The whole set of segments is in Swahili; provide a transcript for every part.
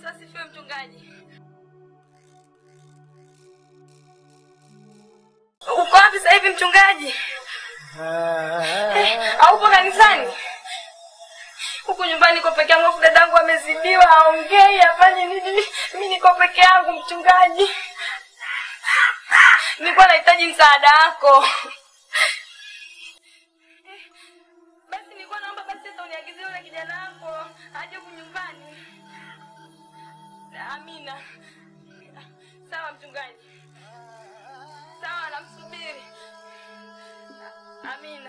Yesu asifiwe mchungaji. Uko wapi sasa hivi mchungaji? Haupo kanisani? Huku nyumbani niko peke yangu, afu dadangu amezidiwa, haongei, afanye nini? Mimi niko peke yangu mchungaji. Nilikuwa nahitaji msaada wako. Basi nilikuwa naomba basi hata uniagizie yule kijana wako aje huku nyumbani. Amina. Sawa mchungaji. Sawa, namsubiri. Amina.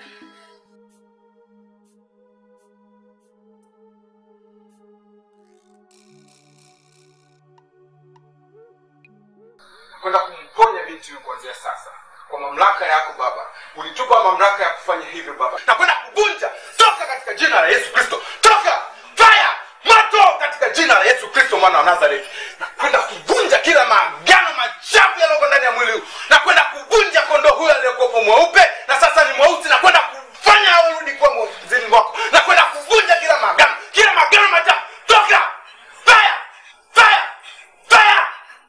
kwenda kumponya binti huyu kuanzia sasa kwa mamlaka yako baba ulitupa mamlaka ya kufanya hivyo baba na kwenda kuvunja toka katika jina la yesu kristo toka fire moto katika jina la yesu kristo mwana wa nazareti na kwenda kuvunja kila maagano machafu yaliyoko ndani ya mwili huu na kwenda kuvunja kondoo huyo aliyekuwepo mweupe na sasa ni mweusi na kwenda kufanya awerudi kuwa mwezini wako na kwenda kuvunja kila maagano kila maagano machafu toka fire fire fire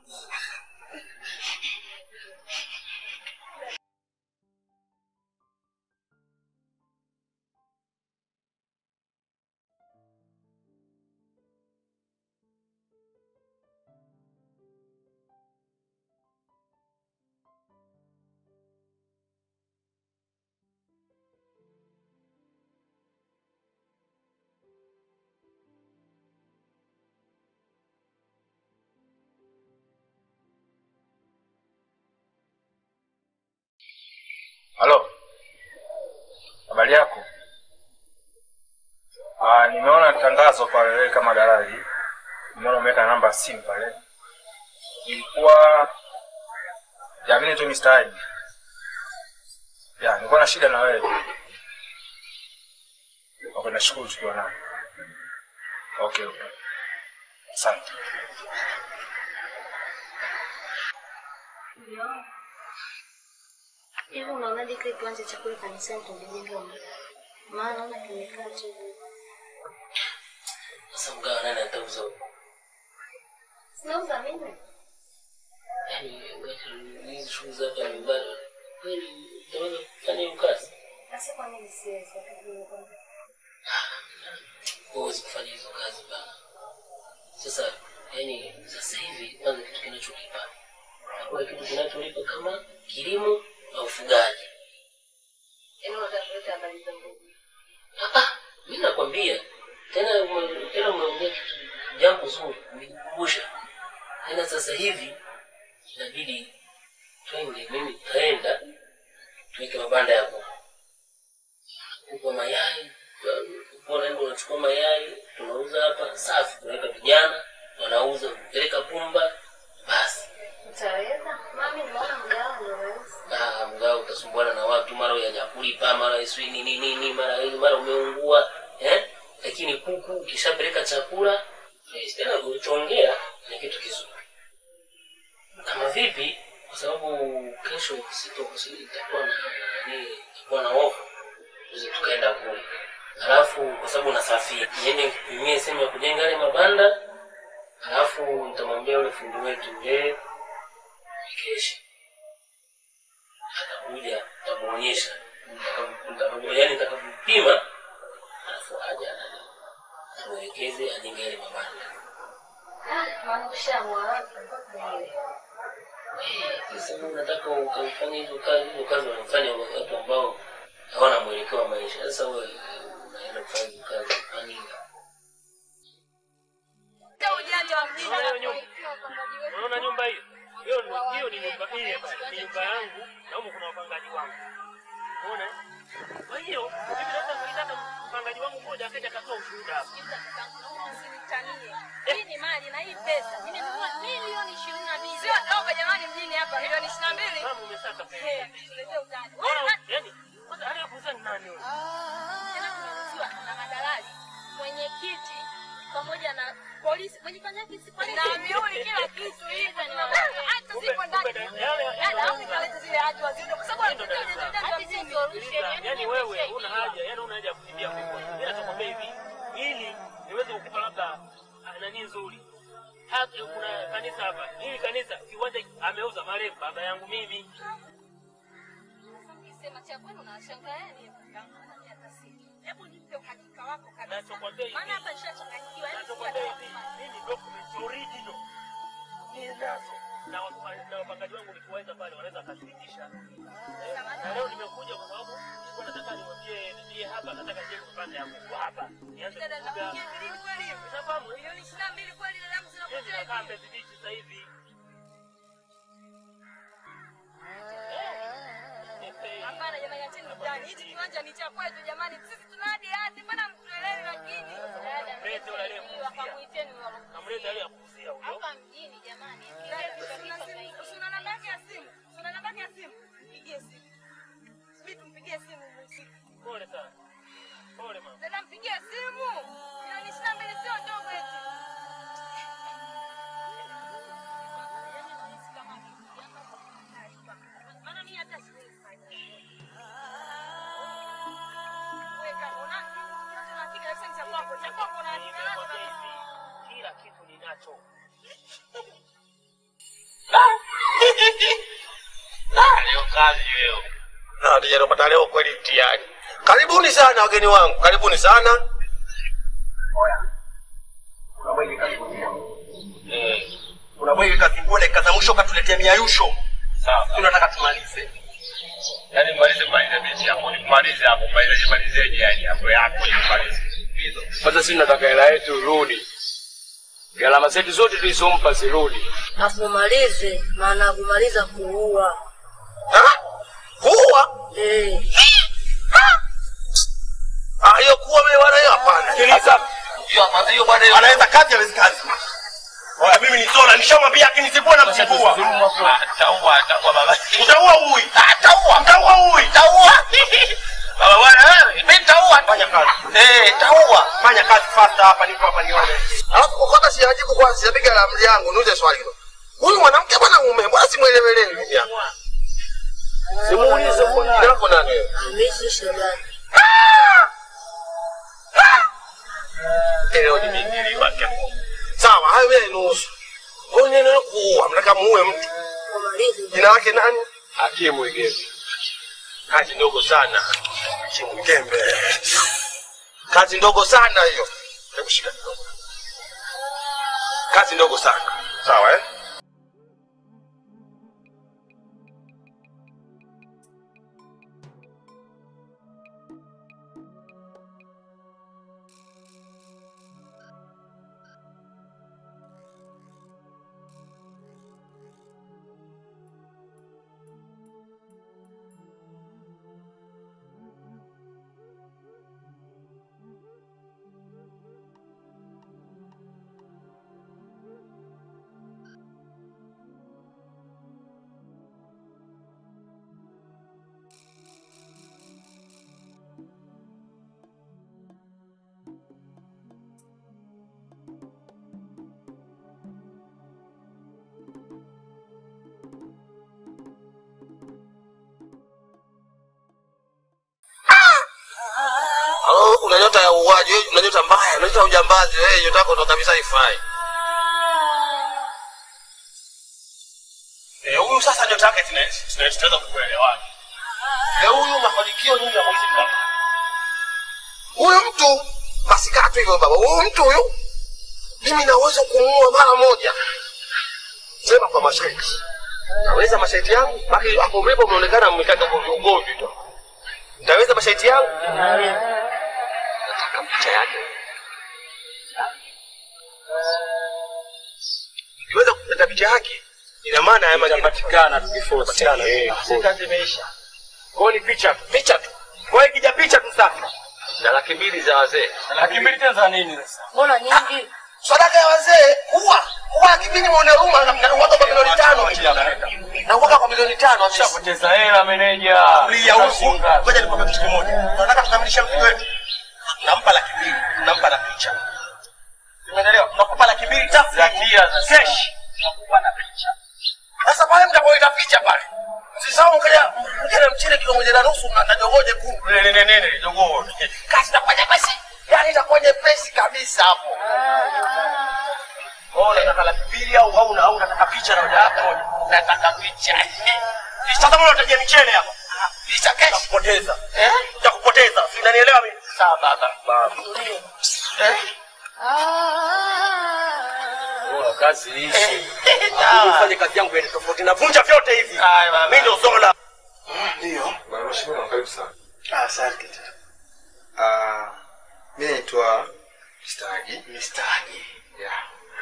Halo, habari yako? Ah, nimeona tangazo pale wewe kama dalali, nimeona umeweka namba ya simu pale. Ilikuwa ya mimi tu Mr. Haji. Ya, nilikuwa na shida na wewe. Okay, nashukuru tukiwa nao. Okay, okay. Asante. Hivi unaonaje kile kiwanja cha kule kanisani tungejenga huko? Maana naona kimekaa tu. Sasa mgawa nani atauza huko? Sinauza mimi. Yaani wakati hizi shughuli za hapa nyumbani kweli utaweza kufanya hiyo kazi? Sasa kwa nini siwezi wakati niko Huwezi kufanya hizo kazi bana. Sasa yaani sasa hivi kwanza kitu kinacholipa hakuna kitu kinacholipa kama kilimo na ufugaji. Yaani unataka kuleta habari za Mungu. Ah, ah, mimi nakwambia tena ume- tena umeongea kitu jambo zuri umenikumbusha. Tena sasa hivi inabidi twende, mimi taenda tuweke mabanda ya kuku. Kuku wa mayai, unaenda unachukua mayai tunauza hapa safi, tunaweka vijana wanauza, peleka pumba, basi Utaweza? Mami nimeona mgawa ndio rahisi. Ah, mgao utasumbuana na watu, mara hujakulipa, mara sijui nini nini, mara hili, mara umeungua eh? Lakini kuku ukishapeleka chakula eh, tena ulichoongea ni kitu kizuri. Kama vipi? Kwa sababu kesho sito itakuwa na nini, itakuwa na ofa, tuweze tukaenda kule, alafu kwa sababu nasafiri, niende nikupimie sehemu ya kujenga yale mabanda, alafu nitamwambia yule fundi wetu yeye kesho atakuja tamuonyesha yani nitakavyopima alafu aja nani amwelekeze ajenge yale mabanda Ah, maana ushaamua wapi mpaka ile. Eh, sasa wewe unataka ukafanya hizo kazi hizo kazi wanafanya watu ambao hawana mwelekeo wa maisha sasa wewe unaenda kufanya hizo kazi kwa nini Hata ujanja wa mjini Unaona hiyo nyumba? Unaona nyumba hiyo? Hiyo ni hiyo ni nyumba hii hapa. Ni nyumba yangu na huko kuna wapangaji wangu. Unaona? Kwa hiyo mimi naweza kuitaka mpangaji wangu mmoja akaja akatoa ushuhuda hapa. usinitanie. Hii ni mali na hii pesa. Nimenunua milioni ishirini na mbili. Sio dogo jamani mjini hapa milioni ishirini na mbili. Mama umesaka pesa. Eh, tuletee utani. Bora yani kwanza aliyekuuza ni nani wewe? Tena tumeuziwa na madalali, mwenyekiti pamoja na polisi. Mwenyekiti yake si polisi. Na miuli kila kitu hivi ni mambo. Hata sipo ndani. Yaani au nikaleta zile hati waziende kwa sababu Ndio Dar es Salaam. hati si solution. Yaani wewe una haja, yani una haja ya kukimbia huko. Mimi natakwambia hivi, ili niweze kukupa labda ah, nani nzuri. hapa kuna kanisa hapa. Hili kanisa kiwanja ameuza marehemu baba yangu mimi. Ukisema cha kwenu unawashangaeni. Hebu nipe uhakika wako kabisa. Nachokwambia hivi. Maana hapa nishachanganyikiwa. yaani Nachokwambia hivi, sijui mimi documents original ninazo na wapa- na wapangaji wangu nikiwaita pale wanaweza wakathibitisha. Eh, Na leo nimekuja kwa sababu nilikuwa nataka niwaambie nilie hapa, nataka nije kupanda ya kuku hapa. Nianze Dada kufuga. nakuja milioni kweli hiyo? Unafahamu? eh? Milioni ishirini na mbili kweli dada yangu Mimi zinapotea ninakaa hivi. Mbezi Beach sasa hivi. Eh, Hapana jamani, acheni mtani. Hichi kiwanja ni cha kwetu jamani. Sisi tuna hadi hadi, mbona mtuelewi lakini? Dada, Mlete yule aliyekuuzia. wakamuiteni walo. Namleta ile ya kuuzia huyo. Hapa mjini jamani. Una namba yake ya simu? Una namba yake ya simu? Mpigie simu. Sisi tumpigie simu mhusika. Pole sana. Pole mama. Dada mpigie simu. Milioni ishirini na mbili sio ndogo eti. Maana mimi hata siwezi fanya. Weka, una- una hakika kabisa ni cha kwako. Cha kwako na hakika nacho Nimekwambia kabisa. hivi, kila kitu ninacho. Leo kazi leo. Na tujanopata leo kweli mtihani. Karibuni sana wageni wangu, karibuni sana. Eh, Kuna bwege kakimbua dakika za mwisho katuletea miayusho. sawa. Tunataka tumalize. Yaani malize malize mechi hapo, nimalize hapo, malize malizeje yani hapo yako nimalize. Sasa sisi nataka hela yetu rudi. Gharama zetu zote tulizompa zirudi. Akumalize, maana kumaliza kuua. Ha? Kuwa? Eh, Ah, hiyo kuwa mimi bwana hiyo hapana. Sikiliza. Hiyo hapana, hiyo bwana hiyo. Anaweza kazi hawezi kazi. Oya, mimi ni Zola, nishamwambia akinizibua na mzibua. Ataua, ataua baba. Utaua ui. Ataua. Utaua ui. Taua. Baba bwana wewe, mimi taua. Fanya kazi. Eh, taua. Fanya kazi fasta hapa niko hapa nione. Alafu kokota sijajibu kwanza, sijapiga la mli yangu, niuze swali hilo. Huyu mwanamke bwana mume, mbona simuelewelewi mimi hapa? Simuulize kwa jina lako nani wewe? Hamisi Shabani. Leo nimeingiliwa hapo. Sawa, hayo wewe nusu. Kwa nini neno kuua? Mnataka muue mtu. Kumalize. Jina lake nani? Hakimu Igezi. Kazi ndogo sana. Chimgembe. Kazi ndogo sana hiyo. Hebu shika kidogo. Kazi ndogo sana. Sawa eh? Halo, una nyota ya uuaji, wewe una nyota mbaya, una nyota ya ujambazi, wewe nyota yako ndo kabisa haifai. Eh, huyu sasa nyota yake tuna- tuna- tunaweza kuelewana. Eh, huyu mafanikio nini ya mwezi mmoja? Huyu mtu masikatu hivyo baba, huyu mtu huyu mimi naweza kumuua mara moja. Sema kwa masharti. Naweza masharti yangu, baki hapo mlipo umeonekana mmekata kwa ugomvi tu. Nitaweza masharti yangu? Nataka picha yake. Nikiweza kupata picha yake, ina maana haya majina Itapatikana tukiforce. Eh, Si kazi imeisha. Kwa hiyo ni picha tu. Picha tu. Kwa hiyo ikija picha tu sasa. Na laki mbili za wazee. Laki mbili tena za nini sasa? Mbona nyingi? sadaka ya wazee kuwa kuwa kipindi mwone huruma na na uwaka kwa milioni tano na uwaka kwa milioni tano amesha Poteza hela meneja. Lia huku. Ngoja nikwambie kitu kimoja. Tunataka tukamilishe mzigo wetu. Nampa laki mbili, nampa na picha. Umeelewa? Tunakupa laki mbili tafu Zakia sasa. Cash. Tunakupa na picha. Sasa pale mtapoita picha pale. Usisahau mkaja mkaja na mchele kilo moja na nusu na na jogoo jekundu. nene nene nene jogoo Kazi itakuwa nyepesi. Yaani itakuwa nyepesi kabisa hapo. Oh, unataka laki mbili au au au unataka picha na hoja yako moja? Nataka picha. Sasa mbona unatajia michele hapa? Picha kesho. Nitakupoteza. Eh? Nitakupoteza. Si unanielewa mimi? Sawa baba. Baba. Eh? Bora kazi ishi. Ufanye kazi yangu ile tofauti. Navunja vyote hivi. Mimi ndio Zola. Ndio. Bwana mheshimiwa, karibu sana. Ah, Asante. Ah, mimi naitwa Mr. Haji. Mr. Haji. Yeah.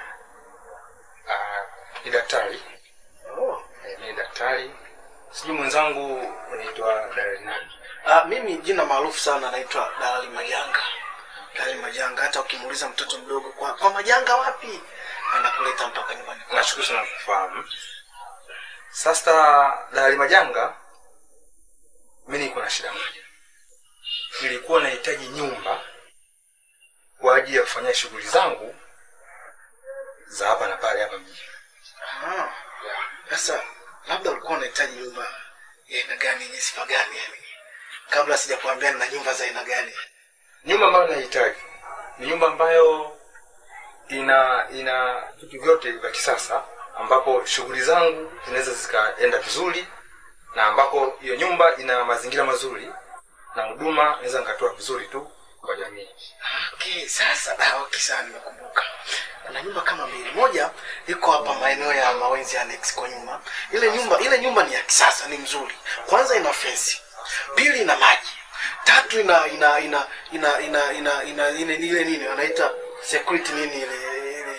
Ah, ni daktari. Oh. Eh, mimi ni daktari. Sijui mwenzangu unaitwa dalali nani? Ah, mimi jina maarufu sana naitwa Dalali Majanga. Dalali Majanga, hata ukimuuliza mtoto mdogo kwa, kwa Majanga wapi, anakuleta mpaka nyumbani. kwako. Nashukuru sana kufahamu. Sasa dalali Majanga, mimi niko na shida moja. Nilikuwa nahitaji nyumba kwa ajili ya kufanyia shughuli zangu za hapa na pale hapa mjini. Ah. Sasa labda ulikuwa unahitaji nyumba ya aina gani yenye sifa gani yani? Kabla sijakuambia nina nyumba za aina gani. Nyumba ambayo nahitaji ni nyumba ambayo ina ina vitu vyote vya kisasa, ambapo shughuli zangu zinaweza zikaenda vizuri, na ambapo hiyo nyumba ina mazingira mazuri na huduma naweza nikatoa vizuri tu kwa jamii. Okay, sasa ah, okay sana nimekumbuka. Kuna nyumba kama mbili. Moja iko hapa maeneo ya Mawenzi Annex kwa nyuma. Ile nyumba ile nyumba ni ya kisasa, ni mzuri. Kwanza ina fence. Pili ina maji. Tatu ina ina ina ina ina ina ina ile ile nini wanaita security nini ile ile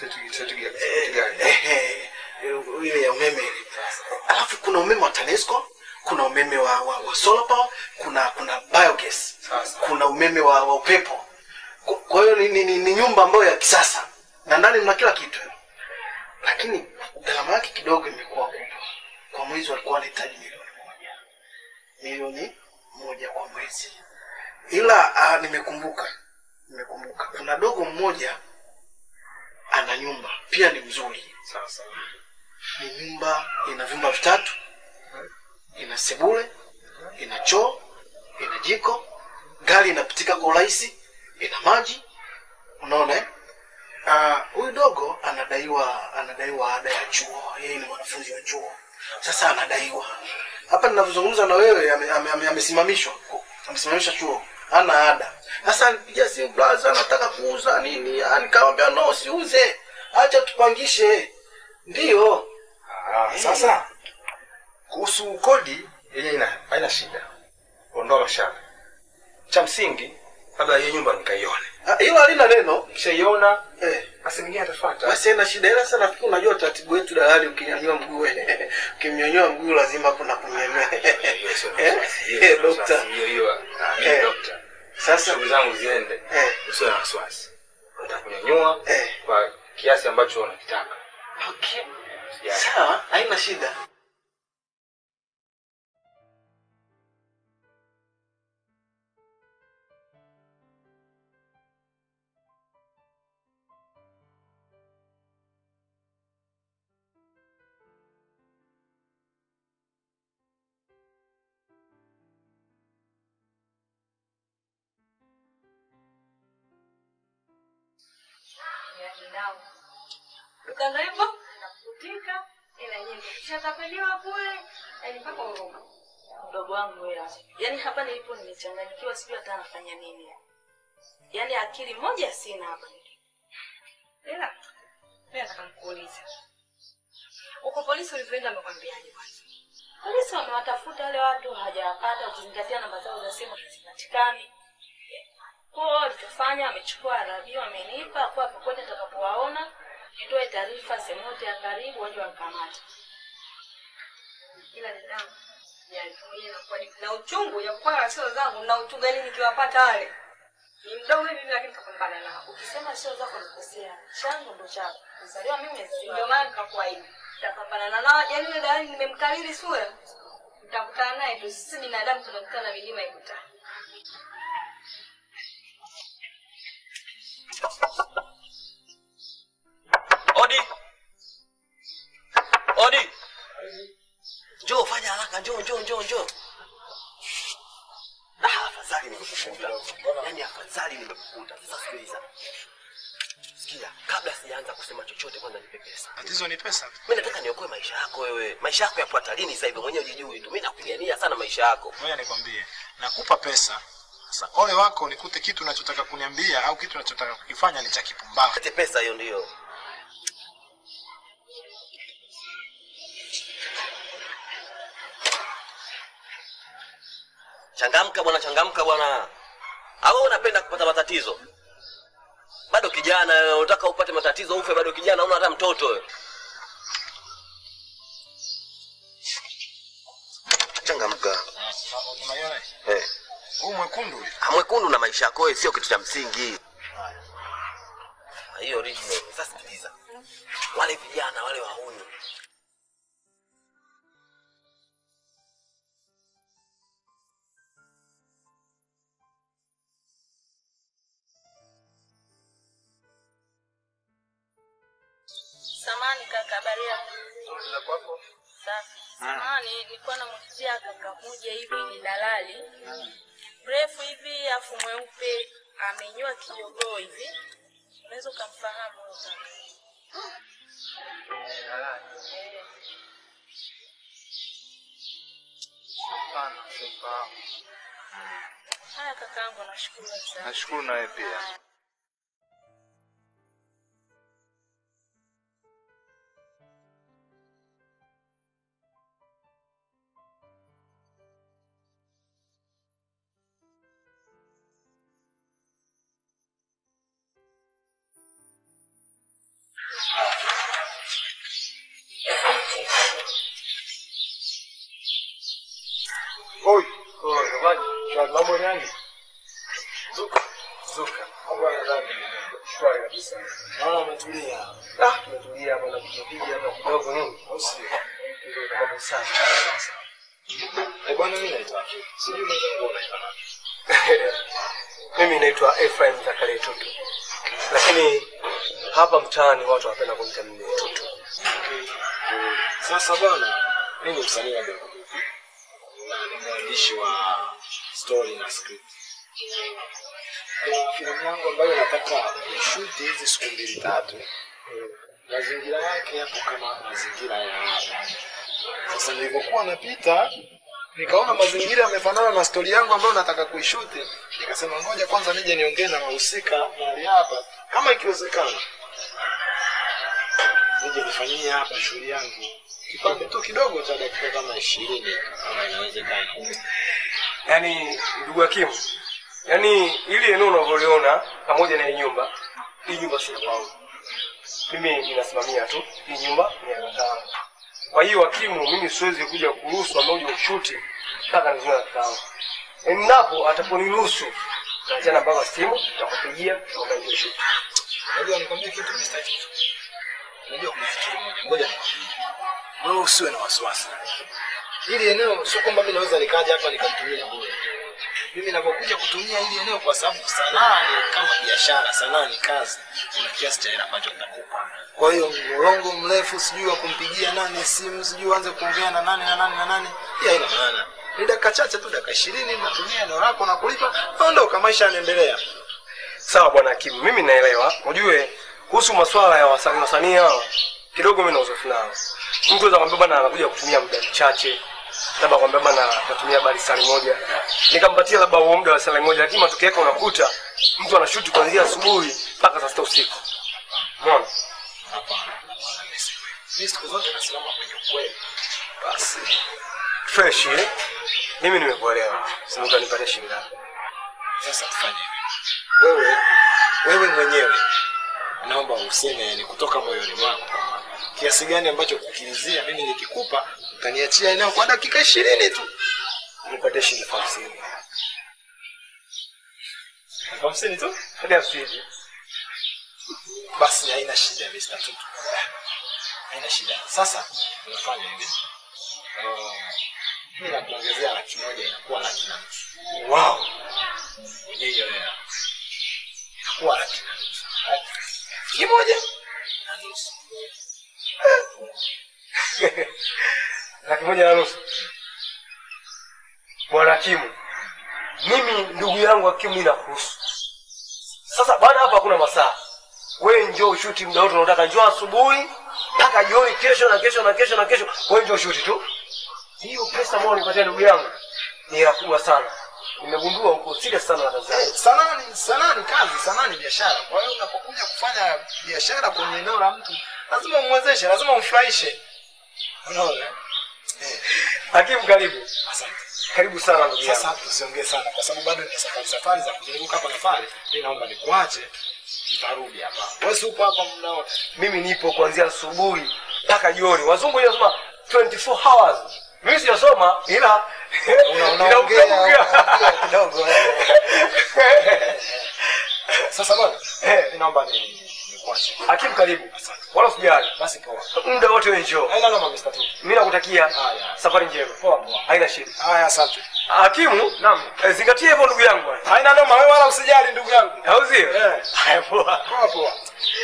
eh, ile ya umeme ile. Alafu kuna umeme wa TANESCO, kuna umeme wa, wa, wa solar power, kuna kuna biogas, kuna umeme wa, wa upepo. Kwa- Kwa hiyo ni, ni, ni, ni nyumba ambayo ya kisasa na ndani mna kila kitu, lakini gharama yake kidogo imekuwa kubwa. Kwa mwezi walikuwa wanahitaji milioni moja, milioni moja kwa mwezi, ila uh, nimekumbuka nimekumbuka kuna dogo mmoja ana nyumba pia ni mzuri. Sasa ni nyumba ina vyumba vitatu, ina sebule, ina choo, ina jiko, gari inapitika kwa urahisi, ina maji. Unaona eh? Ah, huyu dogo anadaiwa anadaiwa ada ya chuo. Yeye ni mwanafunzi wa chuo, sasa anadaiwa. Hapa ninavyozungumza na wewe ame- ame- ame- amesimamishwa amesimamisha chuo, ana ada. Sasa alipigia simu blaza, nataka kuuza nini? Ah, Nikamwambia no, siuze, acha tupangishe. Ndiyo. Ah, sasa kuhusu kodi yenyewe ina haina shida, ondoa mashaka. Cha msingi labda hiyo nyumba nikaione, Ah, hilo halina neno. kishaiona Eh. basi mingine atafuata. Basi haina shida, ila sasa nafikiri unajua utaratibu wetu dalali, ukinyanyua mguu ukimnyanyua mguu lazima kuna kunyanyua. Eh? Eh, dokta. Hiyo hiyo ah, Eh. hiyo dokta. Sasa Shughuli zangu ziende, Eh. usiwe na wasiwasi. Nitakunyanyua Eh. kwa kiasi ambacho unakitaka. Okay. Yeah. Sawa, haina shida. Ukanda hivyo nakutika ila nyingi kishatapeliwa kule yani mpaka huruma. Mdogo wangu wewe hapa. Yaani hapa nilipo nimechanganyikiwa sijui hata nafanya nini. Yaani akili moja sina hapa nilipo. Ila mimi nataka nikuulize. Uko polisi ulivyoenda amekwambiaje kwanza? Polisi wamewatafuta wale watu hawajawapata ukizingatia namba zao za simu hazipatikani. Kwa hiyo walichofanya wamechukua arabi wamenipa kwa popote nitakapowaona nitoe taarifa sehemu yote ya karibu waje wakamata. ila dadangu yani mwenyewe inakuwa ni- na uchungu ya kwa sio zangu na uchungu yani nikiwapata wale ni mdogo hivi lakini kapambana nao Ukisema sio zako nikosea, changu ndo chako. Kuzaliwa mimi ndio maana nikakuwa hivi tapambana na nao yani yule dada nimemkariri sura nitakutana naye tu sisi binadamu tunakutana milima ikutana Odi. Odi. Njoo fanya haraka, njoo njoo njoo njoo. Ah, afadhali nimekukuta. Yaani afadhali nimekukuta. Sasa sikiliza. sikia, kabla sijaanza kusema chochote, kwanza nipe pesa. Tatizo ni pesa. Mimi nataka niokoe maisha yako wewe. Maisha yako yapo hatarini sasa hivi, mwenyewe hujijui tu. Mimi nakupigania sana maisha yako. Ngoja nikwambie, nakupa pesa. Sasa ole wako nikute kitu unachotaka kuniambia au kitu unachotaka kukifanya ni cha kipumbavu. Ate pesa hiyo ndio. Changamka bwana, changamka bwana. Au wewe unapenda kupata matatizo? Bado kijana wewe, unataka upate matatizo ufe bado kijana, una hata mtoto wewe. Changamka. Unaiona? Eh. Huu mwekundu huyu. Ah, Mwekundu na maisha yako wewe sio kitu cha msingi. Ah, Hiyo original. Sasa sikiliza. Wale vijana wale wahuni Samani kaka, habari yako? Safi. Samani, nilikuwa namuuzia kaka moja hivi, ni dalali mrefu hivi, afu mweupe, amenyoa kijogoo hivi, unaweza ukamfahamu huyo kaka. Eh. Haya kakaangu, nashukuru sana. Nashukuru nawe pia. Oi. Oi, jamani. Mambo ni aje? Zuka. Zuka. Mambo yanaenda shwari kabisa. Naona umetulia. Ah, tumetulia hapa na kupiga hapa kidogo nini? Au sio? Ndio kama safi. Sasa. Eh, bwana mimi naitwa. Sijui mwenzangu unaitwa nani? Mimi naitwa Ephraim Zakaria Tutu, lakini hapa mtaani watu wanapenda kuniita mimi Tutu. Sasa bwana, mimi ni msanii wa Bongo Movie. Na ni mwandishi wa story na script. Kuna filamu yangu ambayo nataka kushuti hizi siku mbili tatu. Mazingira yake yapo kama mazingira ya hapa. Sasa nilivyokuwa napita nikaona mazingira yamefanana na stori yangu ambayo nataka kuishuti, nikasema ngoja kwanza nije niongee na wahusika mahali hapa, kama ikiwezekana nije nifanyie hapa shughuli yangu kipande tu kidogo cha dakika kama ishirini kama inawezekana. Yaani ndugu Hakimu, yaani ili eneo unavyoliona pamoja na hii nyumba, hii nyumba sio kwangu. Mimi ninasimamia tu hii nyumba ni ya kakaangu. Kwa hiyo Hakimu, mimi siwezi kuja kuruhusu ambao uje kushuti mpaka nizungumze na kakaangu. Endapo ataponiruhusu taachana mpaka simu, tutakupigia tukaanza shuti. Unajua nikwambie kitu Mr. Chief. Unajua kuna kitu kimoja, ngoja nikwambie. Wewe usiwe na wasiwasi. Hili eneo sio kwamba mimi naweza nikaja hapa nikalitumia bure. Mimi ninapokuja kutumia hili eneo kwa sababu sanaa ni kama biashara, sanaa ni kazi. Kuna kiasi cha hela ambacho nitakupa. Kwa hiyo mlolongo mrefu sijui wa kumpigia nani simu, sijui uanze kuongea na nani na nani na nani, hii haina maana. Ni dakika chache tu, dakika ishirini, natumia eneo lako na kulipa, naondoka, maisha yanaendelea. Sawa bwana Hakimu, mimi naelewa. Ujue kuhusu masuala ya wasanii wasanii hawa kidogo mimi na uzoefu nao. Mtu anaweza kwambia bwana anakuja kutumia muda mchache, labda kwambia bwana atatumia habari sali moja, nikampatia labda huo muda wa sali moja, lakini matokeo yake unakuta mtu anashuti kuanzia asubuhi mpaka saa sita usiku. Umeona? Mimi siku zote nasimama kwenye ukweli. Basi Fresh eh? Mimi nimekuelewa. Sasa utanipatia shilingi ngapi? sasa tufanye hivi. Wewe wewe mwenyewe naomba useme yani kutoka moyoni mwako kwamba kiasi gani ambacho kukilizia mimi nikikupa utaniachia eneo kwa dakika ishirini tu. Nipatie shilingi elfu hamsini. Elfu hamsini tu? Hadi hamsini. Basi haina shida Mr. Tutu. Haina shida. Sasa tunafanya hivi. Eh, Mimi nakuongezea laki moja inakuwa laki na nusu. Wow. Kwenye hiyo hela. Inakuwa laki na nusu. Laki moja na nusu. laki moja na nusu. Bwana Hakimu, mimi ndugu yangu Hakimu inakuhusu. Sasa bwana, hapa hakuna masaa, wewe njoo shuti muda wote unaotaka njoo asubuhi mpaka jioni kesho na kesho na kesho na kesho wewe njoo shuti tu hiyo pesa ambayo nipatia ndugu yangu ni hela kubwa sana nimegundua huko serious sana na kazi Eh, sanaa ni sanaa ni kazi, sanaa ni biashara. Kwa hiyo unapokuja kufanya biashara kwenye eneo la mtu, lazima umwezeshe, lazima umfurahishe. Unaona? hakimu karibu karibu sana ndugu yangu Sasa tusiongee sana kwa sababu bado nina safari safari za kuzunguka hapa na pale. Mimi naomba nikuache. Nitarudi hapa. Wewe si upo hapa muda wote. mimi nipo kuanzia asubuhi mpaka jioni wazungu wanasema 24 hours mimi sijasoma ila unaongea, inaongea kidogo. Sasa bwana, mimi naomba ni nikuache. hakimu karibu wala usijali Basi poa. muda wote wewe njoo Haina noma Mr. Tu. mimi nakutakia Haya. safari njema Poa poa. haina shida Haya, asante. hakimu naam eh, zingatia hivyo ndugu yangu bwana. Haina noma, wewe wala usijali ndugu yangu. au sio Eh. haya poa Poa poa.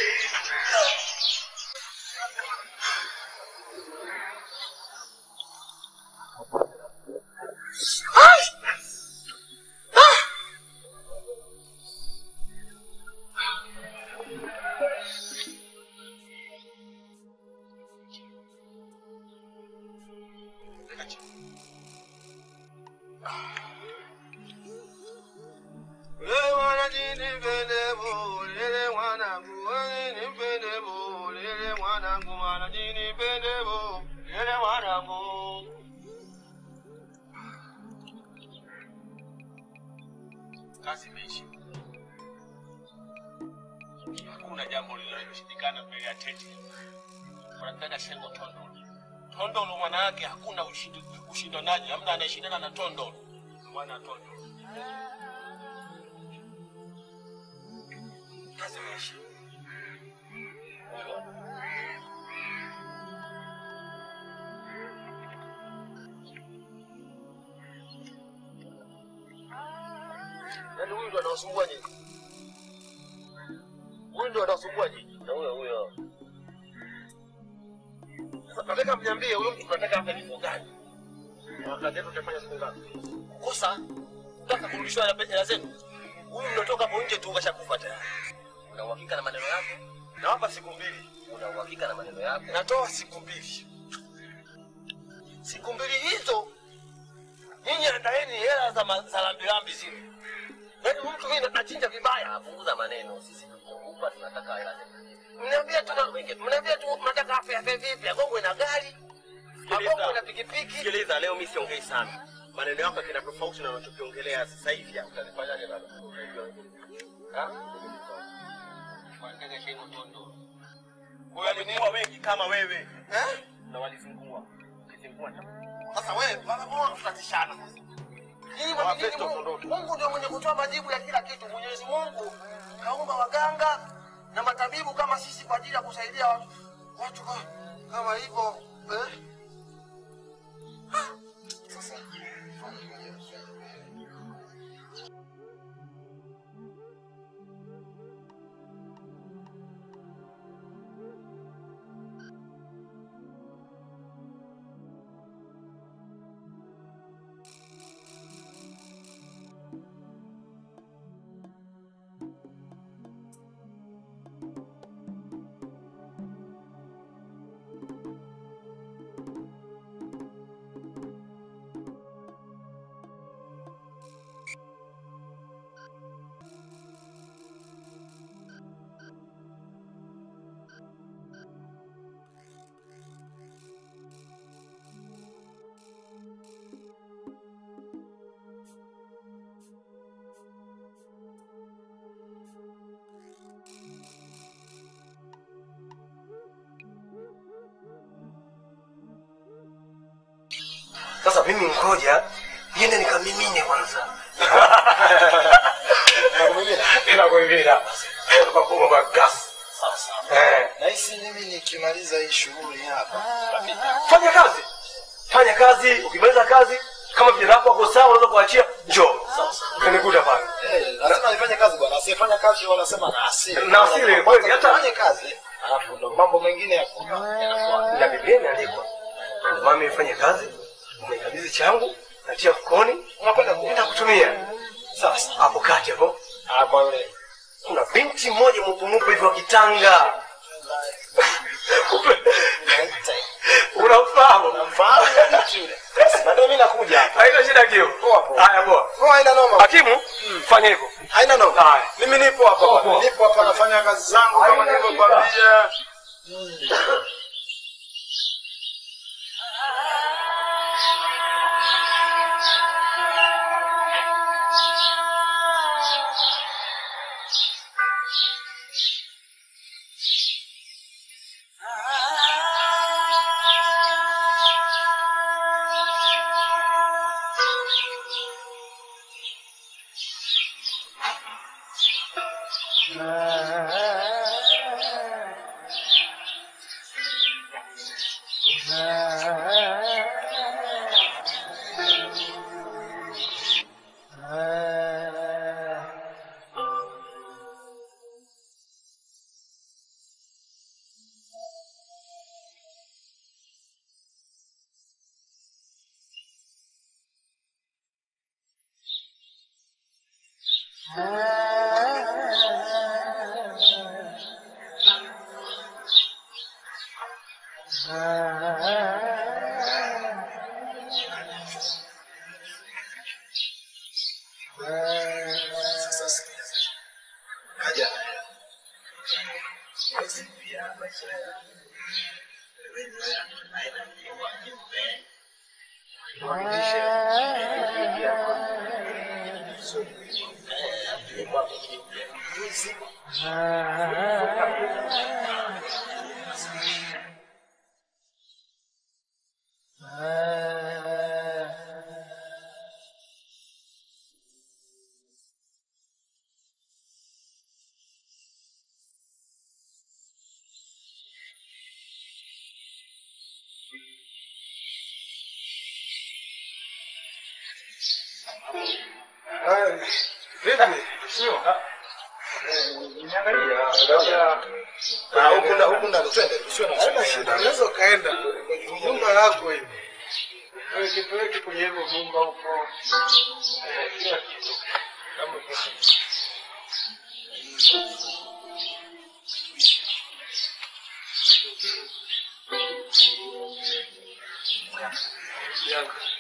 kazi imeisha. Hakuna jambo lililoshindikana mbele ya tete. Wanataka shengo tondolo. Tondolo maana yake hakuna ushindi, ushindanaji, hamna anayeshindana na tondolo. Bwana tondolo. Kazi imeisha. Yaani huyu ndo anawasumbua nyinyi. Huyu ndo anawasumbua nyinyi. Na huyo huyo. Sasa nataka mniambie huyo mtu nataka afe kifo gani? Na wakati yetu tutafanya siku ngapi? Kosa nataka kurudishwa hela hela zenu. Huyu mnatoka hapo nje tu kashakufa tayari. Una uhakika na maneno yako? Nawapa siku mbili. Una uhakika na maneno yako? Natoa siku mbili. Siku mbili hizo nyinyi andaeni hela za ma- za lambilambi zile. Yaani mtu mimi nachinja vibaya. Apunguza maneno. Sisi tunakupa tunataka hela zetu. Mniambia tu mniambia tu mnataka afe afe vipi? Agongwe na gari. Agongwe na pikipiki. Sikiliza, leo mimi siongei sana. Maneno yako kina tofauti na unachokiongelea sasa hivi. Utanifanyaje baba? Ha? Wanataka shengo tondolo. Walikuwa wengi kama wewe. Eh? Na walizingua. Ukizingua sasa wewe baba mbona tutatishana sasa? Nyinyi mwamini Mungu. Mungu ndio mwenye kutoa majibu ya kila kitu. Mwenyezi Mungu kaumba waganga na matabibu kama sisi kwa ajili ya kusaidia watu watu kwa- kama hivyo eh? Sasa sasa mimi ngoja niende nikamimine kwanza nakuimina pakuma kwa gas Eh. Nahisi mimi nikimaliza hii shughuli hapa. fanya kazi fanya kazi ukimaliza kazi kama vijana wako wako sawa unaweza kuachia njoo utanikuta pale Eh, lazima nifanye kazi bwana. Asiyefanya kazi wanasema na asili. Na asili, kweli, hata- fanye kazi. Alafu ndo mambo mengine yako. na biblia imeandikwa mami ifanye kazi unaikabidhi changu natia mfukoni Unakwenda enda kutumia sasa hapo kati hapo Ah, kwa yule kuna binti mmoja mwepumupe hivyo kitanga unamfahamu Bado mimi nakuja hapa. haina shida kio haya poa Poa, haina noma. hakimu fanya hivyo Haina noma. Haya. Mimi nipo hapa. Poa, bwana. poa. Nipo hapa nafanya kazi zangu kama nilivyokuambia. Sasa sikia. Kaja na hela. Mwezi pia maisha yangu. Wewe naenda kwa nyumba. Kuhakikisha kuingia kwa so eh kwa mwezi Vipi? Sio. Ah, huku nda- huku ndani twende, tusiwe na Haina shida. shida, unaweza ukaenda kwenye nyumba yako hivi. Wewe kipeleke kwenye hivyo vyumba huko. Eh, kila kitu. Kama kitu. Yangu.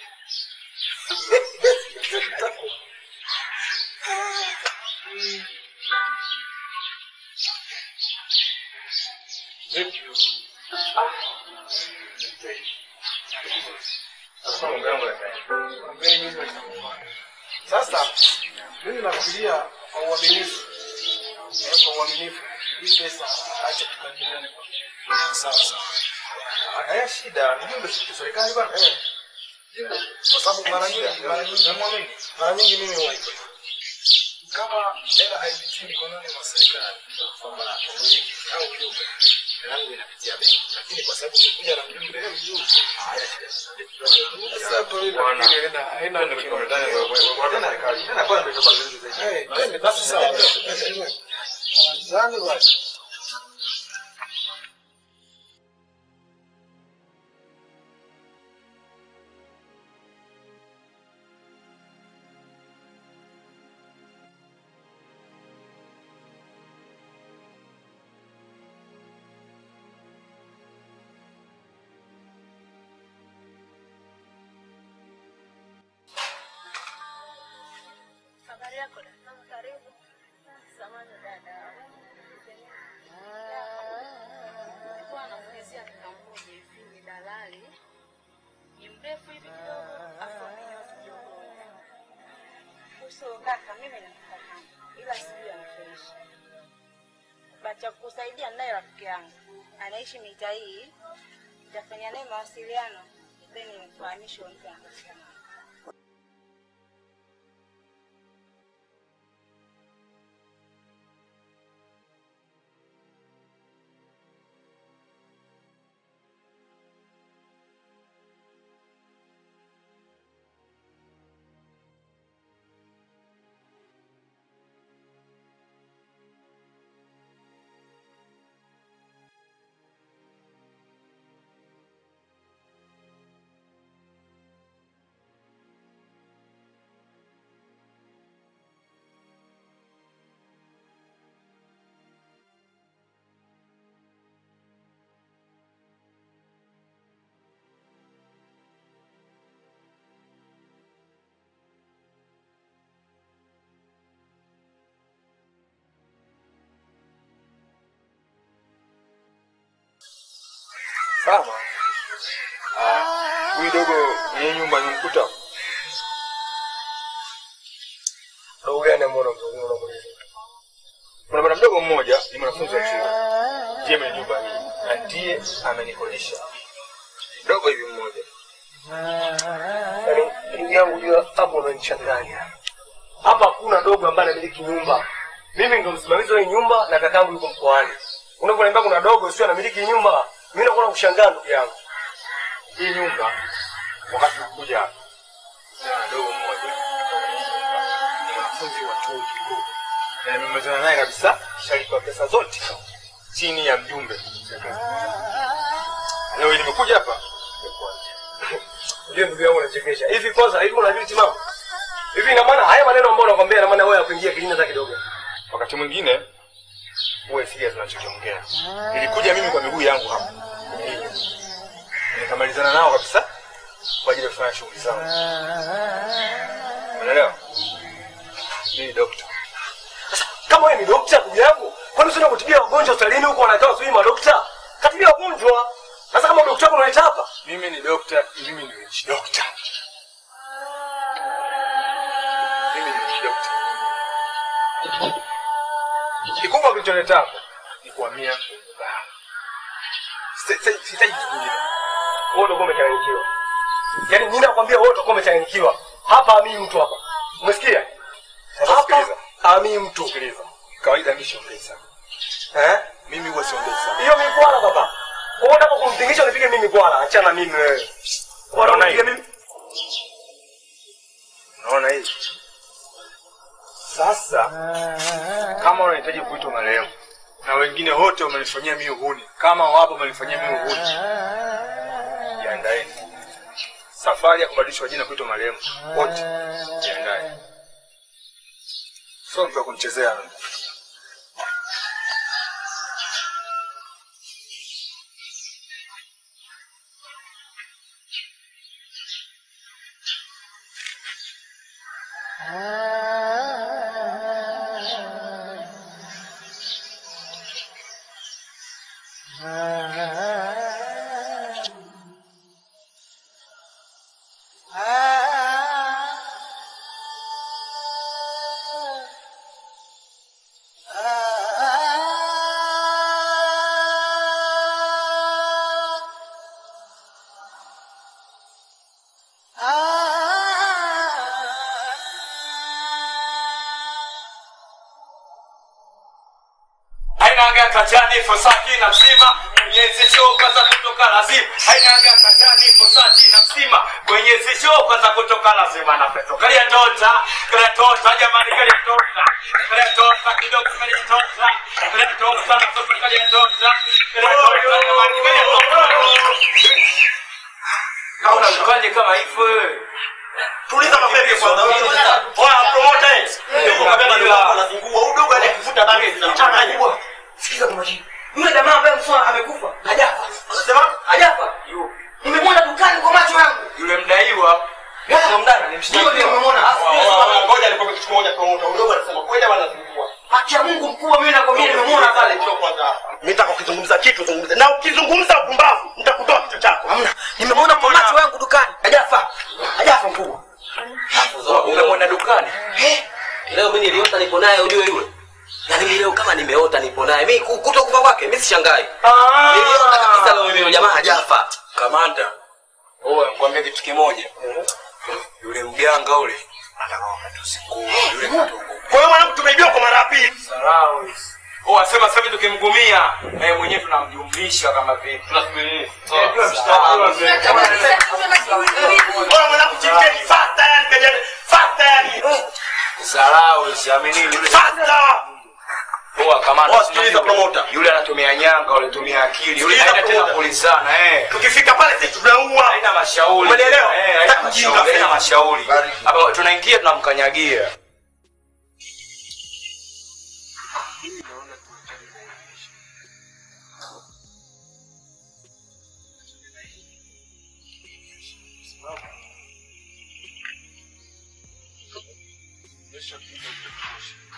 Vipi? Sasa mimi nafikiria kwa uaminifu, eh, kwa uaminifu hii pesa acha tukabiliane kwa sawa sawa. Haya shida, ni nyumba ya serikali bwana. Kwa sababu mara nyingi mara nyingi mara nyingi mimi huwa hivyo. kama hela haipitii mikononi mwa serikali kwamba umiliki au mjumbe hela yangu inapitia benki, lakini kwa sababu umekuja na mjumbe eh, mjumbe haya shida. Sasa hapo mimi nafikiri haina haina Eh, twende basi sawa. Zani basi. Habari yako dada? Karibu. Samahani dada. Nilikuwa namuulizia kaka mmoja hivi ni dalali. Ni mrefu hivi kidogo, afu amenyoa kidogo. Uso kaka, mimi namfahamu ila sijui anafaishi. Bacha kukusaidia naye rafiki yangu anaishi mita hii, nitafanya naye mawasiliano then nimfahamishe mtu anapatikana. Kama ah, huyu dogo mwenye nyumba nimkuta Dogo gani ambao unamzungumza unamuuliza? kuna bwana mdogo mmoja ni mwanafunzi wa chuo ndiye mwenye nyumba hii na ndiye amenikodisha dogo hivi mmoja Yaani ndugu yangu jua hapo unanichanganya. Hapa hakuna dogo ambaye anamiliki nyumba. Mimi ndo msimamizi wa hii nyumba na kakangu yuko mkoani. Unaponiambia kuna dogo sio anamiliki nyumba, mimi nakuwa nakushangaa ndugu yangu. hii nyumba wakati nakuja hapa kuna dogo mmoja ni mwanafunzi wa chuo kikuu na nimemezana naye kabisa shalipa pesa zote chini ya mjumbe leo hii nimekuja hapa Ndio ndugu yangu unachekesha. Hivi kwanza hivi unajua timamu? Hivi ina maana haya maneno ambayo nakwambia ina maana wewe hakuingia kilini hata kidogo. wakati mwingine uwe sikia tunachokiongea nilikuja mimi kwa miguu yangu hapa Hivi. nikamalizana nao kabisa kwa ajili ya kufanya shughuli zangu unaelewa mimi dokta Kama wewe ni dokta ndugu yangu, kwani usiende kutibia wagonjwa hospitalini huko wanakaa sijui madokta? Katibia wagonjwa. Sasa kama dokta wako unaleta hapa? mimi ni dokta mimi ni witch dokta mimi ni witch dokta kikubwa kilichonileta hapa ni kuhamia baa. Sita- sita- sihitaji kitu kingine Wewe ndio umechanganyikiwa. Yaani mimi nakwambia wewe utakuwa umechanganyikiwa. Hapa hamii mtu hapa. Umesikia? Hapa hamii mtu. Sikiliza. kawaida mimi siongei sana Eh? mimi huwa siongei sana Hiyo mikwala baba. Wewe unataka kumtingisha unipige mimi mikwala. Achana mimi wewe. Bora Unaona unipige hii? mimi. unaona hii sasa kama unahitaji kuitwa marehemu na wengine wote wamenifanyia mimi uhuni kama wapo wamenifanyia mimi uhuni jiandaeni safari ya kubadilishwa jina kuitwa marehemu wote jiandae sio mtu wa kunichezea hainaga kajani fosati na msima kwenye zichoka za kutoka lazima hainaga kajani fosati na msima kwenye zichoka za kutoka lazima na peto kalia tota kalia tota jamani kalia tota kalia tota kidogo kalia tota kalia tota na sofa kalia tota kalia tota jamani kalia tota kauna mkanye kama hivyo wewe Tuliza mapepe kwanza. Oya promoter. Ndio kabla ndio anazingua. Udogo anakuvuta bangi zinamchanganya. Sikiza kwa makini. Yule jamaa ambaye mswa amekufa hajafa. Unasema? Hajafa. Nimemwona dukani kwa macho yangu. yule mdaiwa Sio mdada, ndio ndio nimemwona. Ngoja nikwambie kitu kimoja promoter. Udogo anasema kweli ama anazingua? Haki ya Mungu mkubwa mimi nakwambia nimemwona pale. Mimi nataka ukizungumza kitu zungumza. Na ukizungumza upumbavu nitakutoa kichwa chako. Hamna. Nimemwona kwa macho yangu dukani. Hajafa. Hajafa mkubwa. Umemwona dukani? Leo mimi niliota nipo naye ujue yule. Yaani mimi leo kama nimeota nipo naye. Mimi ku- kutokufa kwake mimi sishangai. Niliona kabisa leo yule jamaa hajafa. kamanda owe nikwambia kitu kimoja yule mganga ule atakawametusikua yule katuku Kwa hiyo mwanangu tumeibiwa kwa mara ya pili. sarau Oh, asema sasa hivi tukimgumia na yeye mwenyewe tunamjumlisha kama vipi? Tunasubiri. Bora mwanangu chipeni fasta yani kajani. Fasta yani. Sarau, siamini yule. Fasta. Poa kamanda. Oh, sikiliza promoter. Yule anatumia nyanga, yule anatumia akili. Yule Sikiliza haina tena promoter. kulizana eh. Tukifika pale sisi tunaua. Haina mashauri. Umenielewa? Eh, haina Hataki ujinga. mashauri. Haina mashauri. Hapa tunaingia tunamkanyagia.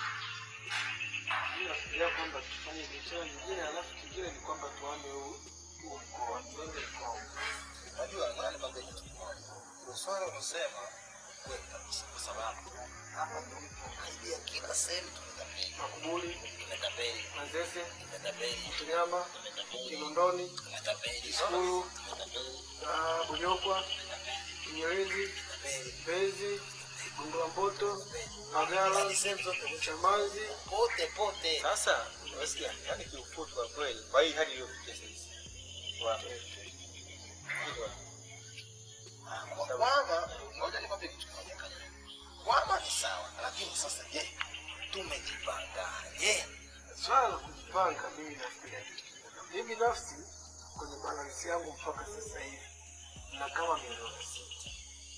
Nafikiria kwamba tufanye biashara nyingine, alafu kingine ni kwamba tuame huu mkoa twende mkoa Unajua nani kwambia kitu kimoja. Hilo swala unasema kweli kabisa kwa sababu hapa tulipo karibia kila sehemu tumetapeli. Makubuli, Tumetapeli. Manzese, Tumetapeli. Mtonyama, Kinondoni, Tumetapeli. Ikulu, ah, Bunyokwa, Kinyerezi, Mbezi, Gongola Mboto, Magala, Chamazi, pote pote. Sasa unasikia, yani kiufupi kwa kweli, kwa hii hali iliyofikia sasa wa Kwama, ngoja nikwambie kitu kimoja kaka. Kwama ni sawa, lakini sasa je, tumejipangaje? swala la kujipanga, mimi nafikiria kitu kimoja. Mimi binafsi kwenye balansi yangu mpaka sasa hivi na kama milioni sita.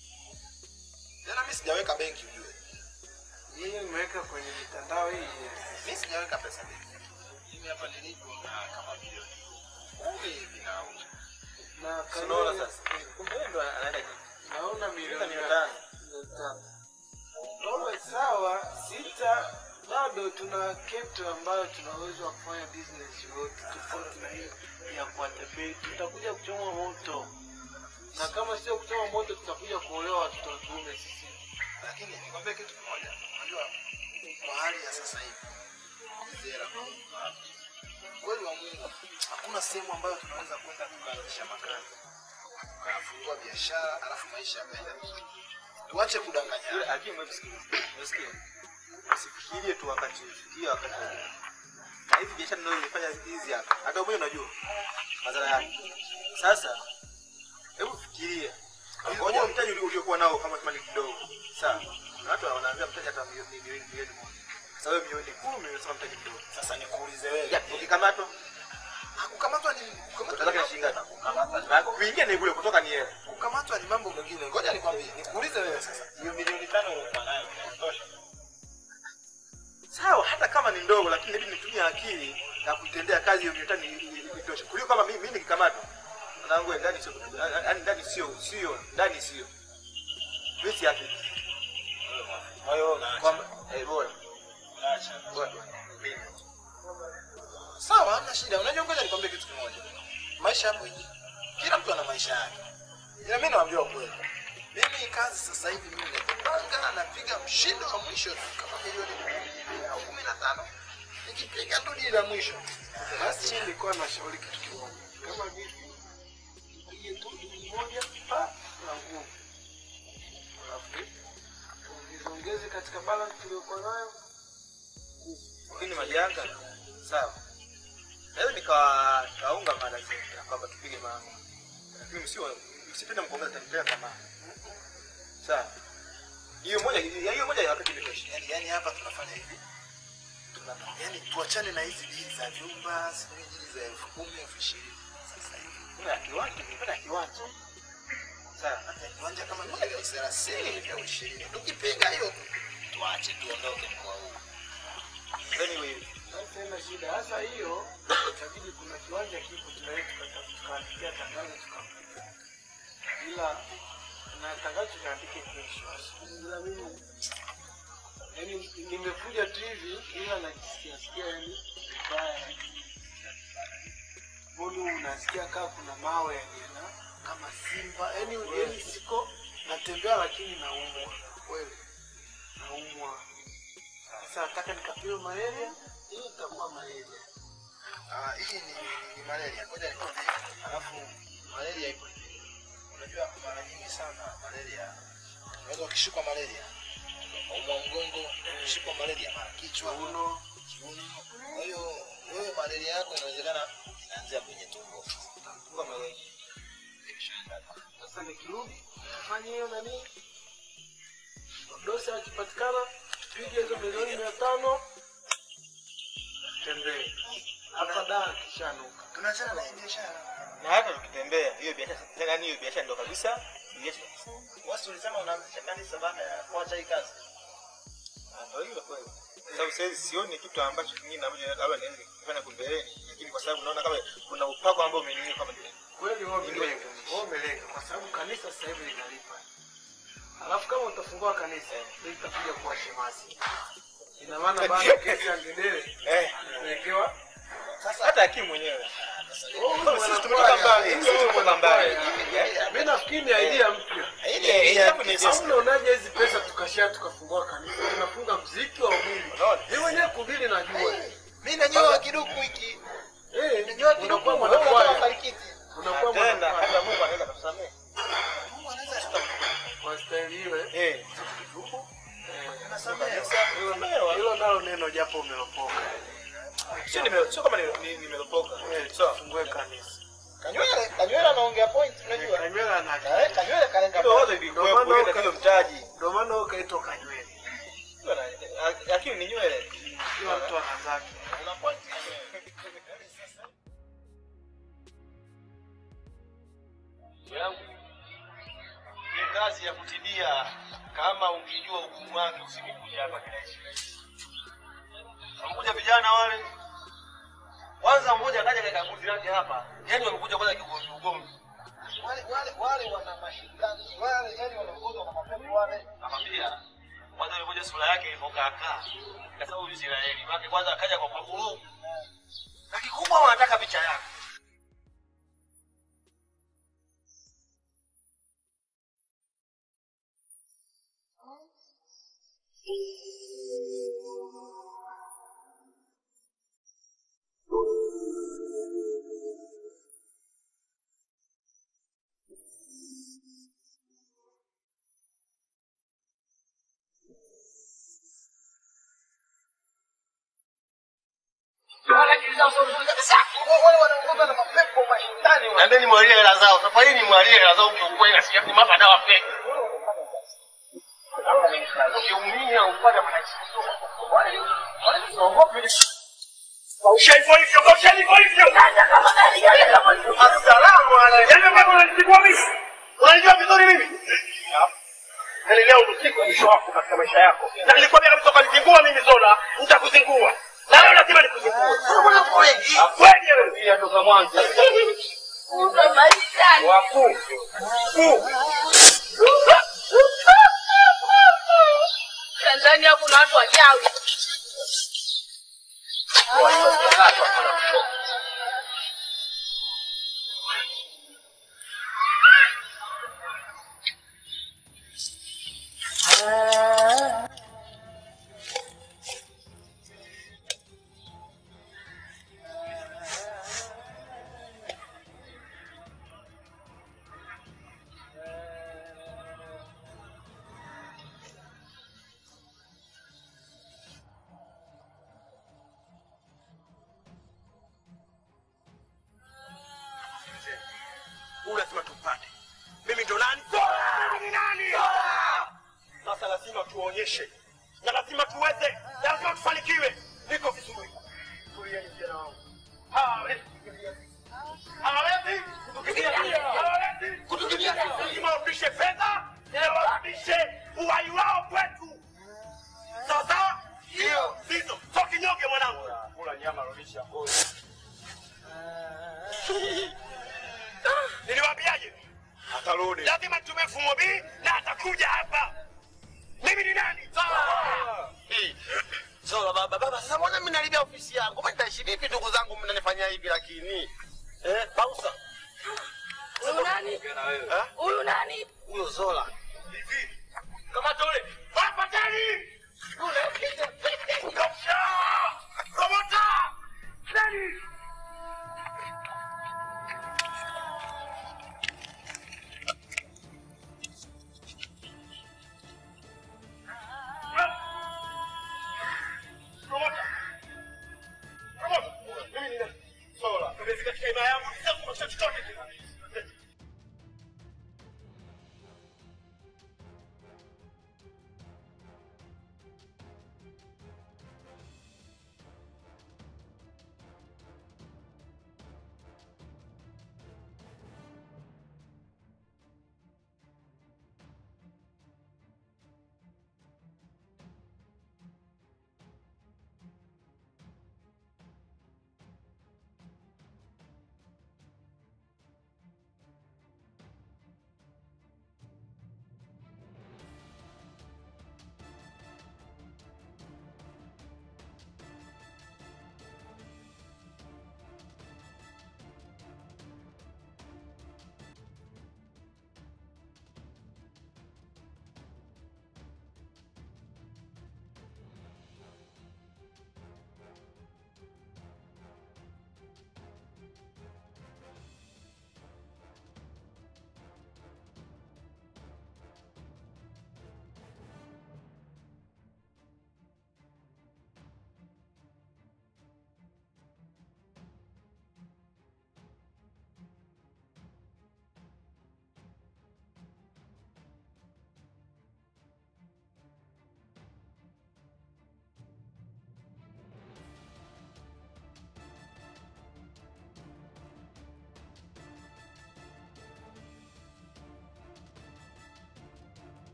Tena mimi sijaweka benki ujue. Yeye nimeweka kwenye mitandao hii. Mimi sijaweka pesa benki. Mimi hapa nilipo na kama milioni kumi hivi na na Unaona kanuni- sasa? Kumbe yeye ndo anaenda juu. naona milioni milioni tano. milioni tano. Naona sawa, sita bado tuna kitu ambayo tunaweza kufanya business yote tofauti na hiyo ya kuwatapeli. Tutakuja kuchoma moto, na kama sio kuchoma moto, tutakuja kuolewa watoto wa kiume sisi. lakini nikwambie kitu kimoja. Unajua kwa hali ya sasa hivi zera kweli wa Mungu, hakuna sehemu ambayo tunaweza kwenda tukaanzisha makazi tukafungua biashara alafu maisha yakaenda vizuri. Tuache kudanganyana. Lakini wewe sikiliza. Unasikia? Usifikirie tu wakati hiyo wakati mwingine. Na hizi biashara ndio nilifanya hizi hapa. Hata wewe unajua madhara yake. Sasa hebu fikiria. Ngoja mtaji ulio- uliokuwa nao kama kama ni kidogo. Sawa. Na watu wanaanza mtaji hata milioni milioni milioni moja. Sasa wewe milioni 10 umesema mtaji mdogo. Sasa nikuulize wewe. Ya, ukikamatwa kukamatwa ni kukamatwa ni shilingi ngapi? Na kuingia ni bure kutoka ni hela. kukamatwa ni mambo mengine. Ngoja nikwambie, nikuulize wewe sasa. Hiyo milioni tano uliokuwa nayo inatosha? Sawa, hata kama ni ndogo, lakini inabidi nitumie akili na kuitendea kazi hiyo milioni tano ili- ili- itoshe. Kuliko kama mimi mimi nikikamatwa. Mwanangu wewe, ndani sio yaani ndani sio sio ndani sio. Mimi si akili. Kwa hiyo kwamba eh bora. Acha. Bora. Mimi. Sawa, hamna shida. Unajua, ngoja nikwambie kitu kimoja. Maisha hapo hivi, kila mtu ana maisha yake, ila mimi nawaambia ukweli. Mimi kazi sasa hivi mimi najipanga, napiga mshindo wa mwisho tu kama milioni kumi au kumi na tano nikipiga tu dili la mwisho. Basi mimi nilikuwa nashauri kitu kimoja, kama vipi tupige tu dili moja pa na nguvu, alafu tuongeze katika balance tuliyokuwa nayo. Lakini majanga. Sawa. Leo nikawa kaunga mada zetu kwamba tupige mambo. Lakini msio msipende mkuongeza tanipea tamaa. Sawa. Hiyo moja hiyo moja ya wakati imetosha. Yani, yani hapa tunafanya hivi tuna yani tuachane na hizi dili za vyumba, sijui dili za elfu kumi elfu ishirini sasa hivi. Kuna kiwanja, kuna kiwanja. Sawa. Hata kiwanja kama ni elfu thelathini hivi au ishirini, tukipiga hiyo tuache tuondoke mkoa huu. Anyway, Sasa ina shida hasa hiyo, itabidi kuna kiwanja kipo tunaweza tukaandikia tangazo tukampiga, ila na tangazo tukaandike kesho. Ila mimi yani nimekuja tu hivi, ila najisikia sikia yani vibaya. Mbona unasikia kaa kuna mawe yaliena kama simba, yani yani siko natembea lakini naumwa kweli, naumwa. Sasa nataka nikapime malaria, hii itakuwa malaria. Ah, hii ni, ni, ni malaria. Ngoja nikwambie. Alafu malaria ipo hivi. Unajua mara nyingi sana malaria unaweza ukishikwa malaria ukaumwa mgongo, ukishikwa malaria mara kichwa, Uno, kiuno. Kwa hiyo wewe malaria yako inawezekana inaanzia kwenye tumbo. Utakuwa malaria. sasa nikirudi fanye hiyo nani, dosi akipatikana tupige hizo milioni mia tano tembee hapa daa kishanuka. Tunaachana na hii biashara. na hata tukitembea hiyo biashara yaani hiyo biashara ndo kabisa iache kabisa. Wasi ulisema unaanzisha kanisa baada ya kuacha hii kazi. Ah, Ndio hilo kweli. Sababu sasa hivi sioni kitu ambacho kingine ambacho labda naweza kufanya kumbeleni, lakini kwa sababu naona kama kuna upako ambao umeniingia kama vile. Kweli wewe umelenga, wewe umelenga kwa sababu kanisa sasa hivi linalipa. Alafu kama utafungua kanisa, ndio itakuja kuwa shemasi. Ina maana baada ya kesi ya ngedere Eh, inawekewa sasa hata hakimu mwenyewe Sisi tumetoka mbali. Sisi tumetoka mbali. Mimi nafikiri ni idea mpya. Idea- idea ni Au sisi. unaonaje hizi pesa tukashia tukafungua kanisa tunafunga mziki wa ubiri. Mimi mwenyewe kubiri najua. Mimi najua kiduku hiki. Eh, Najua kiduku. unakuwa Wewe unataka mwanakwaya. mafanikiti. Unakuwa Tena mwanakwaya. hata Mungu anaweza kusamehe. Kwa staili ile. Eh. Nasamehe. Hilo nalo neno japo umelopoka. Sio nime- sio kama ni- ni- nimelopoka. Sawa. Fungue kanisa. Kanywele, Kanywele anaongea point, unajua? Kanywele ana Eh, Kanywele kalenga. Hilo wote Ndio vilikuwepo, maana ile uka- ndio mtaji. Ndio maana wewe ukaitwa Kanywele. Lakini ni nywele. Kila mtu ana zake. Una point. yangu ni kazi ya kutibia. Kama ungejua hukumu wake usingekuja hapa kirahisi rahisi. Wamekuja vijana wale, kwanza mmoja akaja kaeka mbuzi yake hapa, yani wamekuja kwanza kigomvi ugomvi. Wale wale wale wana mashindani wale, yani wanaongozwa na mapepo wale. Nakwambia kwanza yule sura yake ilivyokaa kaa, kasa huyu Israeli wake kwanza akaja kwa maguru na kikubwa wanataka picha yake. Nendeni mwalie hela zao. Safari hii ni mwalie hela zao kiukweli na sijapi mapa dawa fake. Ukiumia upata matatizo. Kausha hivyo hivyo, kausha hivyo hivyo. Assalamu alaykum. Yaani wewe unanijua mimi? Unanijua vizuri mimi? Yaani leo usiku mwisho wako katika maisha yako. Na nilikwambia kabisa ukanizingua mimi Zola, nitakuzingua. Na leo lazima nikuzingue. Kweli? Kweli wewe. Pia toka mwanzo. Wakuu. Tanzania kuna watu wachawi. Huyu lazima tumpate. Mimi ndo nani? Mimi ni nani? Sasa lazima tuonyeshe na lazima tuweze, na lazima tufanikiwe. Niko vizuri. Tulieni vijana wangu. Hawawezi kutukimbia. Hawawezi kutukimbia. Hawawezi kutukimbia. Lazima warudishe fedha na warudishe uhai wao kwetu. Sawa sawa? Ndio. Sizo. So kinyonge mwanangu. Kula nyama rudisha ngozi. Niliwaambiaje? Atarudi. Lazima tume mfumo B na atakuja hapa. Mimi ni nani? Zola baba, baba, sasa mbona mimi nalibia ofisi yangu? Mimi nitaishi vipi ndugu zangu mnanifanyia hivi lakini? Eh, Bausa. Huyu nani? Eh? Huyu nani? Huyo Zola. Kama tole. Hapa tani. Kapsha! Promota! Nani? Promota! Promota! Mimi ni nani? Zola. Umefika katika ima yangu, sitakupa chochote tena.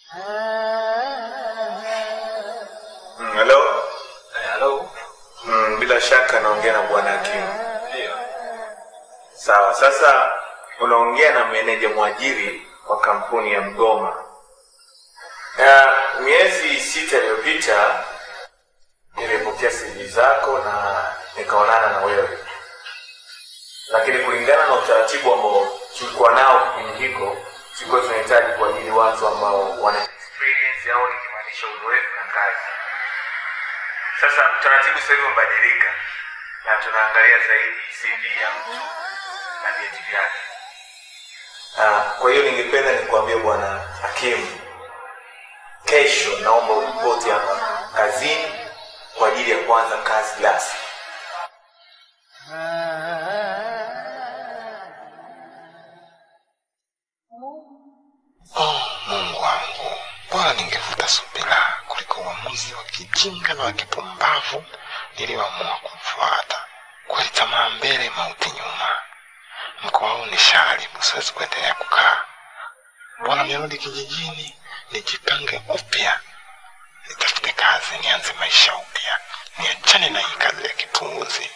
Mm, Hello? Hello. Mm, bila shaka naongea na bwana Hakimu. Sawa, sasa unaongea na meneja mwajiri wa kampuni ya Mgoma. Uh, miezi sita iliyopita nilipokea CV zako na nikaonana na wewe, lakini kulingana na utaratibu ambao tulikuwa nao kipindi hiko, tulikuwa tunahitaji kuajiri watu ambao wana experience au nikimaanisha uzoefu na kazi. Sasa utaratibu sasa hivi umebadilika na tunaangalia zaidi CV ya mtu na vyeti vyake. Ah, kwa hiyo ningependa nikuambie bwana Hakimu, kesho naomba uripoti hapa kazini kwa ajili ya kuanza kazi rasmi. Oh, Mungu wangu, bora ningevuta subira kuliko uamuzi wa kijinga na wa kipumbavu nilioamua kufuata. Kweli tamaa mbele, mauti nyuma. Mkoa huu ni sharibu, siwezi kuendelea kukaa. Bora nirudi kijijini, nijipange upya, nitafute kazi, nianze maisha upya, niachane na hii kazi ya kipuuzi.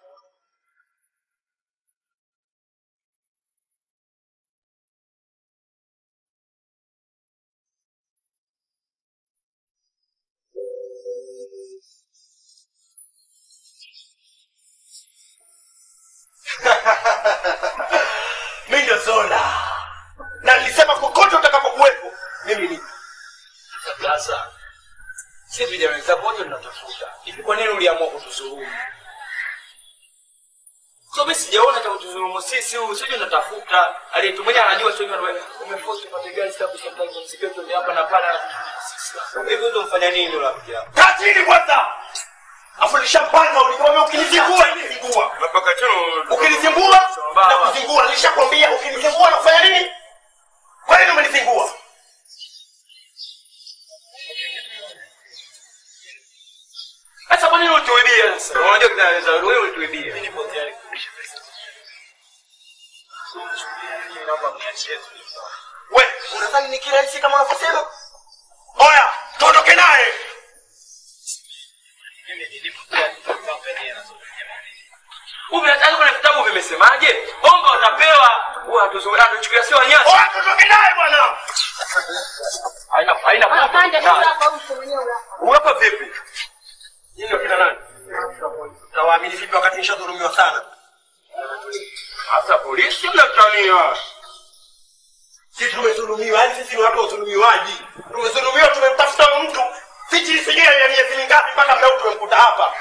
mi ndio Zola na nilisema kokote utakapokuwepo mimi ni Sasa si vijana wenzako wote tunatafuta hivi, kwa nini uliamua kutuzulumu? So mimi sijaona cha kutuzulumu sisi, huyu sisi tunatafuta, aliyetu mwenyewe anajua sio hivyo, umeforce upate gari sasa kusomta kwa msikio tu hapa na pale, sisi hivi utamfanya nini yule rafiki yako? kaa chini kwanza afu nishapanga ulikwambia ukinizingua nizingua ukinizingua na kuzingua nilishakwambia ukinizingua na kufanya nini kwa nini umenizingua Sasa kwa nini ulituibia sasa? Unajua kinaweza wewe ulituibia. Mimi nipo tayari kurudisha pesa. we unadhani ni kirahisi kama unavyosema oya tuondoke naye Umeataje kuna vitabu vimesemaje? Bongo watapewa. Huwa hatuzuia hatuchukia sio wanyama. oya tuondoke naye bwana Haina haina Apande tu hapa mtu mwenyewe una- Uwapa vipi? Nyinyi ndio kina nani tawaamini vipi wakati nishadhulumiwa sana Hasa polisi mnatania. sisi tumedhulumiwa yaani sisi ni watu wa udhulumiwaji tumedhulumiwa tumemtafuta mtu sijui sijui ya miezi mingapi mpaka mdau tumemkuta hapa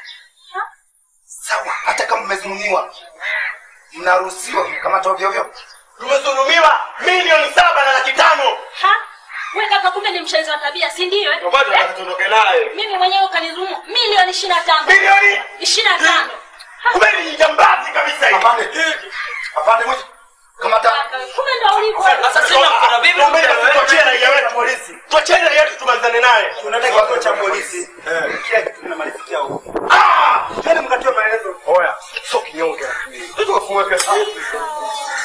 sawa hata kama mmezulumiwa mnaruhusiwa kukamata ovyo ovyo tumedhulumiwa milioni saba na laki tano Ha? We kaka kumbe ni mshenzi wa tabia, si ndio? eh? Ndio maana tuondoke naye Mimi mwenyewe ukanidhulumu milioni ishirini na tano. Milioni? ishirini na tano. kumbe ni jambazi kabisa hii apande mwisho kamata Kumbe ndo ulivyo. Sasa sina mkono vipi? Tuachie raia wetu polisi. Tuachie raia wetu tumalizane naye. Tunataka kituo cha polisi. Kila kitu tunamalizikia huko. Ah! Twende mkatoe maelezo. Oya, sio kinyonge. Tuko kufungua kesi yetu.